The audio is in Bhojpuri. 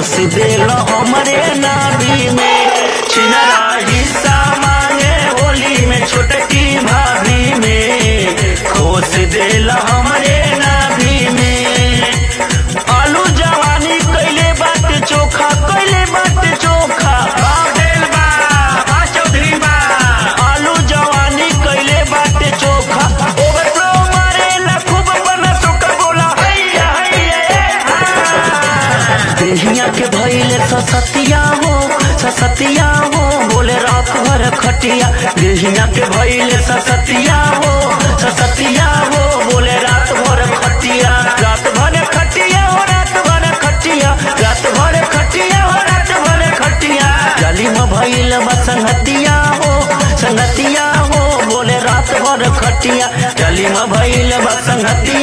खोस देल हमरे नाभी में छिनरा हिस्सा मांगे होली में छोटकी भाभी में खोस देल हमरे नाभी में आलू जवानी कैले बात चोखा कैले बात चोखा बादेल बा बा चौधरी बा आलू जवानी कैले बात चोखा ओवरफ्लो मारेला खूब बना चोखा बोला हैया हैया देहिया के भइले ससतिया हो ससतिया हो बोले रात भर खटिया देहिया के भइले ससतिया हो ससतिया हो बोले रात भर खटिया रात भर खटिया हो रात भर खटिया रात भर खटिया हो रात भर खटिया गली में भइल बा संगतिया हो संगतिया हो बोले रात भर खटिया गली में भइल बा संगतिया